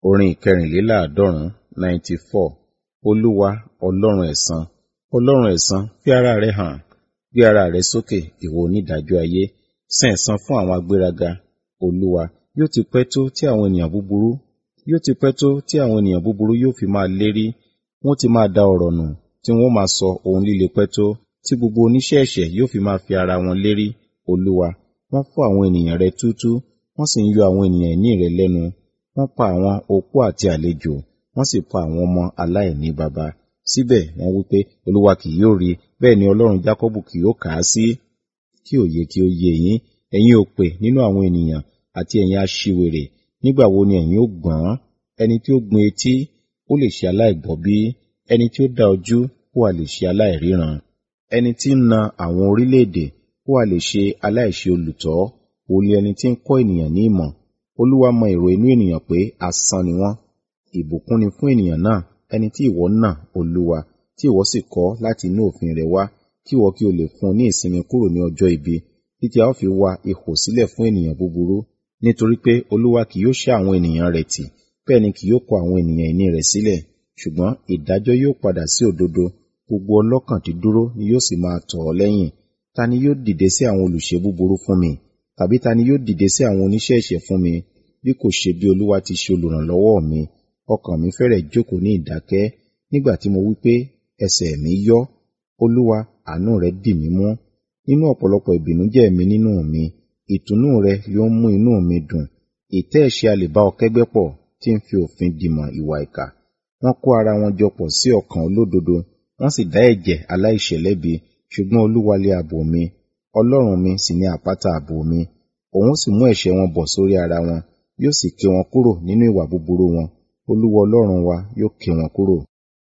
Orin ìkẹrìnléláàádọ́rùn-ún ninety four Olúwa Ọlọ́run ẹ̀san. Ọlọ́run ẹ̀san fi ara rẹ hàn. Gbé ara rẹ sókè, ìwọ onídàájọ́ ayé. San ẹ̀san fún àwọn agbéraga. Olúwa, yóò ti pẹ́ tó tí àwọn ènìyàn búburú yóò ti pẹ́ tó tí àwọn ènìyàn búburú yóò fi máa lérí. Wọ́n ti máa da ọ̀rọ̀ nù, tí wọ́n máa sọ ohun líle pẹ́ tó, tí gbogbo oníṣẹ́ ẹ̀ṣẹ̀ yóò fi máa fi ara wọn lérí. Olúwa, wọ́n fọ́ àwọn ènìyàn rẹ túútúú, wọ́n sì ń yọ àwọn ènìyàn ìní rẹ lẹ́nu. Wọ́n pa àwọn opó àti àlejò, wọ́n sì pa àwọn ọmọ aláìní baba. Síbẹ̀ wọ́n wí pé, Olúwa kì yóò rí, bẹ́ẹ̀ ni Ọlọ́run Jákọ́bù kì yóò kà á sí. Kí òye kí ó yé yín, ẹ̀yin òpè nínú àwọn ènìyàn, àti ẹ̀yin aṣiwèrè, nígbà wo ni ẹ̀yin ó gbọ́n? Ẹni tí ó gbin etí, ó lè ṣe aláìgbọ́ bí? Ẹni tí ó dá ojú, ó ha lè ṣe aláìríran? Ẹni tí ń na àwọn orílẹ̀-èdè, ó ha lè ṣe aláìṣe olùtọ́? Òun ni ẹni tí ń kọ́ ènìyàn ní ìmọ̀. Olúwa mọ èrò inú ènìyàn pé asán ni wọ́n. Ìbùkún ni fún ènìyàn náà, ẹni tí ìwọ nà, Olúwa, tí ìwọ sì kọ́ láti inú òfin rẹ wá, kí ìwọ kí o lè fún un ní ìsinmi kúrò ní ọjọ́ ibi, títí a ó fi wa ihò sílẹ̀ fún ènìyàn búburú. Nítorí pé Olúwa kì yóò ṣá àwọn ènìyàn rẹ̀ tì, bẹ́ẹ̀ ni kì yóò kọ àwọn ènìyàn ìní rẹ̀ sílẹ̀. Ṣùgbọ́n ìdájọ́ yóò padà sí òdodo, gbogbo ọlọ́kàn dídúró ni yóò sì máa tọ̀ ọ́ lẹ́yìn. Ta ni yóò dìde sí àwọn olùṣe búburú fún mi? Tàbí ta ni yóò dìde sí àwọn oníṣẹ́ ẹ̀ṣẹ̀ fún mi? Bí kò ṣe bí Olúwa ti ṣe olùrànlọ́wọ́ mi, ọkàn mi fẹ́rẹ̀ jókòó ní ìdákẹ́, nígbà tí mo wí pé ẹsẹ̀ mi yọ́. Olúwa, àánú rẹ dì mí mú. Nínú ọ̀pọ̀lọpọ̀ ìbìnújẹ́ mi nínú mi, ìtùnú rẹ yóò mú inú mi dùn. Ìtẹ́ ẹ̀ṣẹ̀ a lè bá ọ kẹ́gbẹ́ pọ̀, tí ń fi òfin dìmọ̀ ìwà ìkà. Wọ́n kó ara wọn jọ pọ̀ sí ọkàn olódodo, wọ́n sì dá ẹ̀jẹ̀ aláìṣẹ̀ lẹ́bi. Ṣùgbọ́n Olúwa lé ààbò mi, Ọlọ́run mi sì ní àpáta ààbò mi. Òun sì mú ẹ̀ṣẹ̀ wọn bọ̀ sórí ara wọn, yóò sì ké wọn kúrò nínú ìwà búburú wọn. Olúwa Ọlọ́run wa yóò ké wọn kúrò.